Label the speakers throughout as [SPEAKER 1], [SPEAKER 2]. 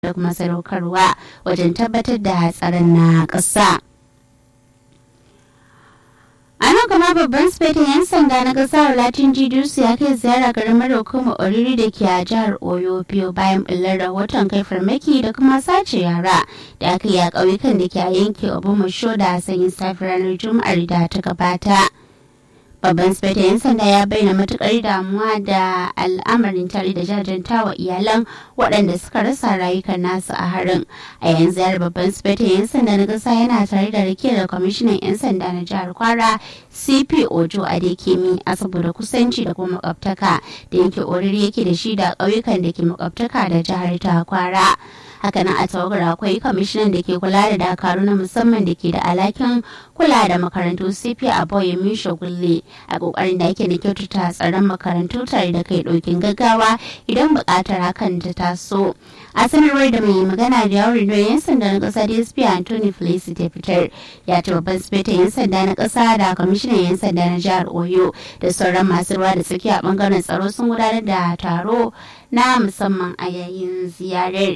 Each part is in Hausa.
[SPEAKER 1] da kuma sadaukarwa wajen tabbatar da tsaron na ƙasa. a nan kuma babban sifetin 'yan sanda na kasar latin jidusu ya kai ziyara karamar hukumar oriri da ke a jihar oyo biyu bayan bullar rahoton kai farmaki da kuma sace yara da aka yi a ƙauyukan da ke a yankin obumasho da sanyin safi ranar juma'ar da ta gabata babban sifetin 'yan sanda ya bayyana matukar damuwa da al'amarin tare da jajantawa iyalan waɗanda suka rasa rayukan nasu a harin a yanzu yar babban sifetin 'yan sanda na ƙasa yana tare da rike da kwamishinan 'yan sanda na jihar kwara cp ojo adekemi a saboda kusanci da kuma makwabtaka da yake oriri yake da shi da ƙauyukan da ke makwabtaka da jihar ta kwara hakanan a tawagar akwai kwamishinan da ke kula da dakaru na musamman da ke da alhakin kula da makarantu cp a boye misho gulle a kokarin da ake da kyautata tsaron makarantu tare da kai ɗaukin gaggawa idan buƙatar hakan ta taso a sanarwar da mai magana da yawon rundunar 'yan sanda na ƙasa dsp anthony felicity fitar ya ce babban sifetin 'yan sanda na ƙasa da kwamishinan 'yan sanda na jihar oyo da sauran masu ruwa da tsaki a bangaren tsaro sun gudanar da taro na musamman a yayin ziyarar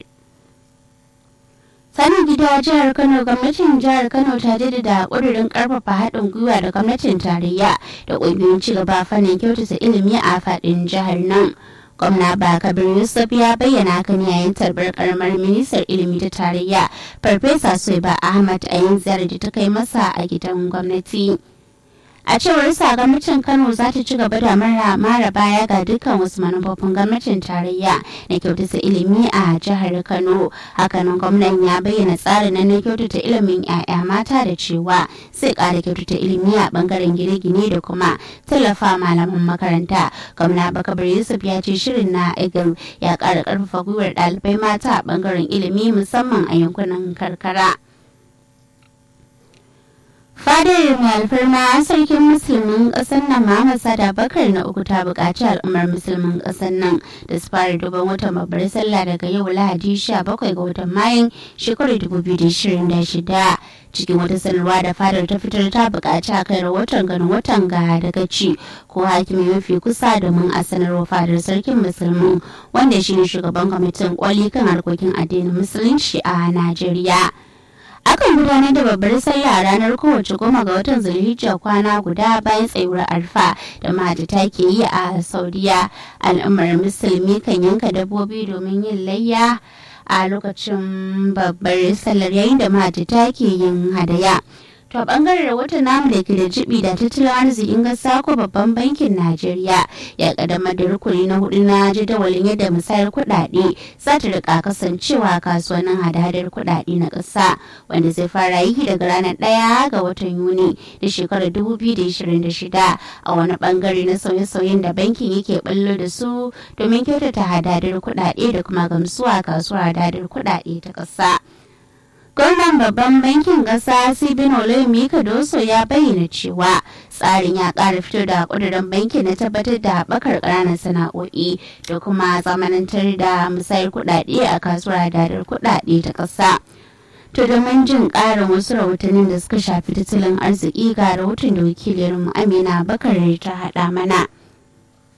[SPEAKER 1] sanin gida jihar kano gwamnatin jihar kano ta jaddada ƙudurin ƙarfafa haɗin gwiwa da gwamnatin tarayya da ƙungiyoyin cigaba fannin kyautata ilimi a faɗin jihar nan gwamna bakabir yusuf ya bayyana hakan yayin tarbar karamar ministar ilimi ta tarayya farfesa soiba ahmad a yin ziyarar da ta kai masa a gidan gwamnati a cewar sa gwamnatin kano za ta ci gaba da mara baya ga dukkan wasu manufofin gwamnatin tarayya na kyautata ilimi a jihar kano hakanan gwamnan ya bayyana tsarin na kyautata ilimin 'ya'ya mata da cewa sai kara kyautata ilimi a bangaren gine-gine da kuma tallafa malaman makaranta gwamna bakabar yusuf ya ce shirin na eagle ya kara karfafa gwiwar ɗalibai mata a bangaren ilimi musamman a yankunan karkara fadar mai alfarma sarkin musulmin ƙasar nan Muhammad Sada Bakar na uku ta buƙaci al'ummar musulmin ƙasar nan da su fara duban watan babbar sallah daga yau Lahadi 17 ga watan Mayun shekarar 2026 cikin wata sanarwa da fadar ta fitar ta buƙaci a kai rahoton ganin watan ga daga ci ko hakimi mafi kusa domin a sanarwa fadar sarkin musulmin wanda shine shugaban kwamitin kwali kan harkokin addinin musulunci a Najeriya. akan gudanar da babbar sallah ranar kowace goma ga watan zulhijja kwana guda bayan tsayuwar arfa da mahajjata ke yi a saudiya al'ummar musulmi kan yanka dabbobi domin yin layya a lokacin babbar sallar yayin da mahajjata ke yin hadaya to a bangaren rahoton namu da ke da jibi da tattalin arzikin gasa ko babban bankin najeriya ya kaddamar da rukuni na hudu na jadawalin yadda musayar kuɗaɗe za ta rika kasancewa kasuwannin hada-hadar kuɗaɗe na ƙasa wanda zai fara yi daga ranar ɗaya ga watan yuni da shekarar 2026 a wani bangare na sauye-sauyen da bankin yake ballo da su domin kyautata hada-hadar kuɗaɗe da kuma gamsuwa kasuwar hada-hadar kuɗaɗe ta ƙasa. gwamnan babban bankin ƙasa sibin olemi kadoso ya bayyana cewa tsarin ya ƙara fito da ƙudurin bankin na tabbatar da haɓakar ƙananan sana'o'i da kuma zamanantar da musayar kuɗaɗe a kasuwar hadadar kuɗaɗe ta ƙasa. To domin jin ƙarin wasu rahotannin da suka shafi tattalin arziki ga rahoton da wakiliyarmu Amina Bakar ta haɗa mana.